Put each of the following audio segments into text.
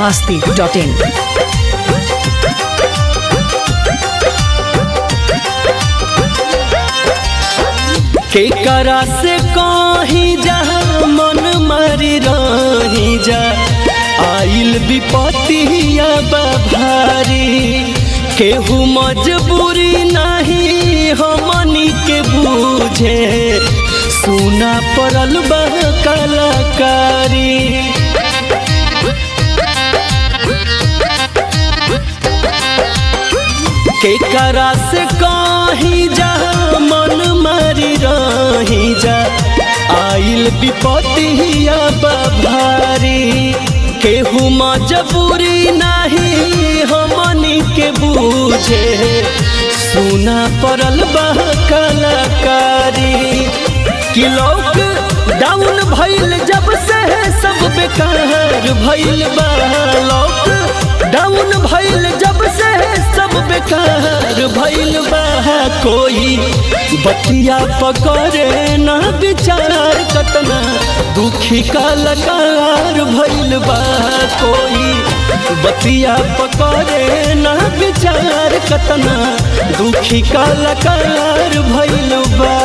masti.in. के करा से कहीं जा मन मारी रही जा आइल विपतिया भारी केहू मजबूरी नहीं हमनी के बूझे सुना पड़ल बा कलाकारी के करा से कहीं जा मन मारी रही जा आइल विपतिया भारी केहू मजबूरी नहीं हमनी के बूझे सुना पड़ल बा कलाकारी कि लोग डाउन भइल जब से सब बेकार भइल बा लोग डाउन भइल जब से सब बेकार भइल बा कोई बतिया पकड़े ना विचार कतना दुखी कलाकार भइल बा कोई बतिया पकड़े ना विचार कतना दुखी कलाकार भइल बा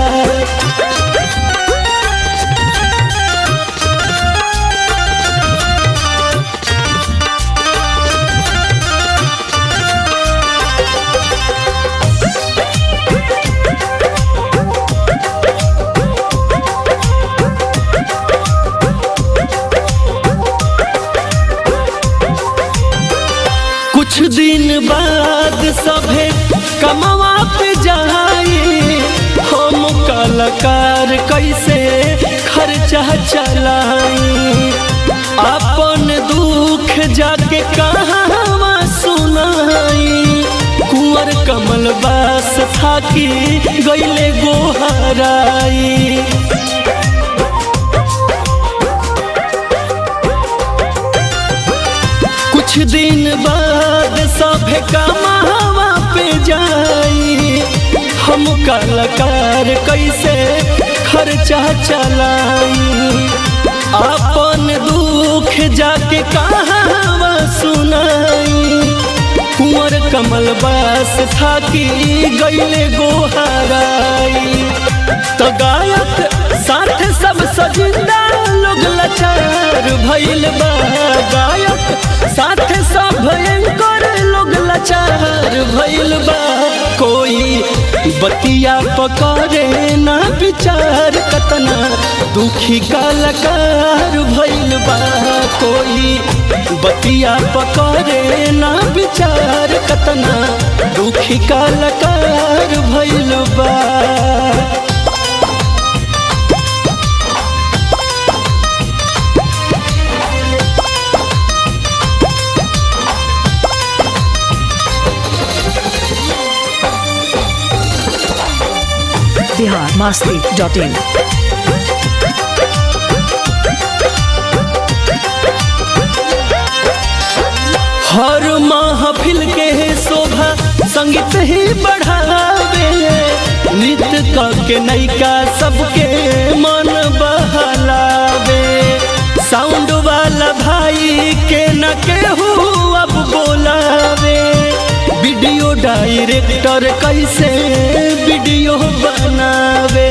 कुछ दिन बाद सभे कमवा पे जाए हम कलाकार कैसे खर्चा चलाई अपन दुख जाके कहाँ सुनाई कुंवर कमल बास थाकी गईले गोहराई कुछ दिन बाद सभे कमावा पे जाई हम कलाकार कैसे खर्चा चलाई अपन दुख जाके कहावा सुनाई कुंवर कमल बास थाकी गईले गोहराई तो गायक साथ सब सजिंदा लोग लाचार भइल बा गायक साथ सब भयंकर लोग लाचार भइल बा कोई बतिया पकड़े ना विचार कतना दुखी कलाकार भइल बा कोई बतिया पकड़े ना विचार कतना दुखी कलाकार भइल बा Bihar masti.in. हर महफिल के शोभा संगीत ही बढ़ावे नृत्य क के नैका सबके मन बहलावे साउंड वाला भाई के न केहू अब बोलावे वीडियो डायरेक्टर कैसे वीडियो बनावे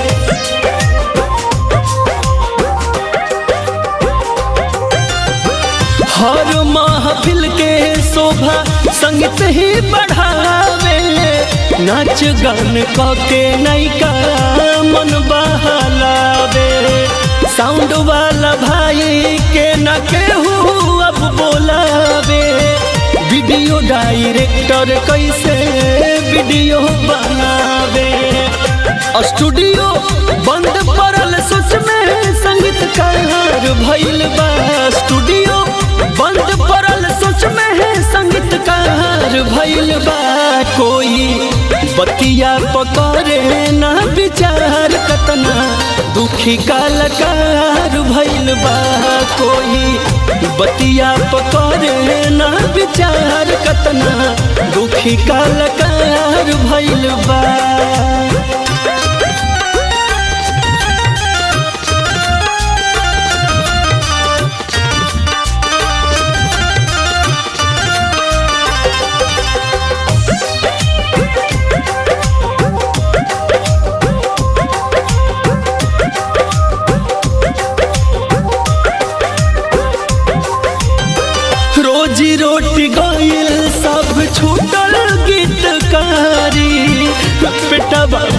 हर महफिल के शोभा संगीत ही बढ़ावे नाच गान क के नैका मन बहलावे साउंड वाला भाई के न केहू अब बोलावे वीडियो डायरेक्टर कैसे वीडियो बनावे स्टूडियो बंद पड़ल सोच में संगीतकार भइल बा स्टूडियो बंद पड़ल सोच में है संगीतकार भइल बा कोई बतिया पकड़े ना विचार कतना दुखी कलाकार भइल बा कोई बतिया पकड़े ना विचार कतना दुखी कलाकार भइल बा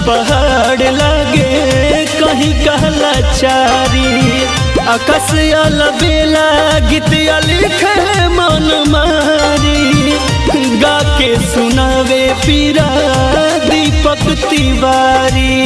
पहाड़ लागे कहीं कहला चारी आकाश बेला गीत लिखे मन मारी गा के सुनावे पीरा दीपक तिवारी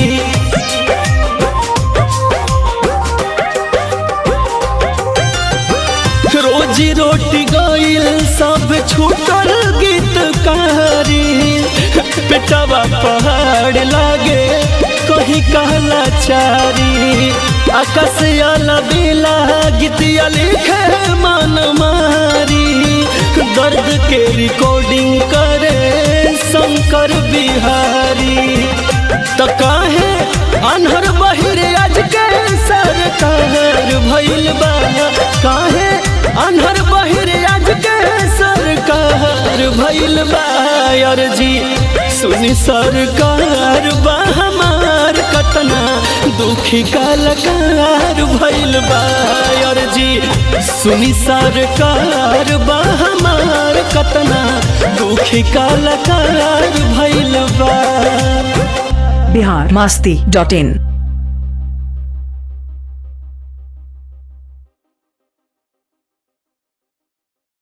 रोजी रोटी गईल सब छूटल गीतकारी पेटवा पहाड़ लागे कहीं कहला चारी आकाश बेला गीतिया लिखे मन मारी दर्द के रिकॉर्डिंग करे शंकर बिहारी तो काहे अनहर बहिरे आज के सरकार भइल बा काहे अनहर बहिरे आज के सरकार भइल बा अर्जी सुनी सरकार बा हमार कतना दुखी कलाकार भइल बा अर्जी सुनी सरकार बा हमार कतना दुखी कलाकार भइल बा बिहार मस्ती डॉट इन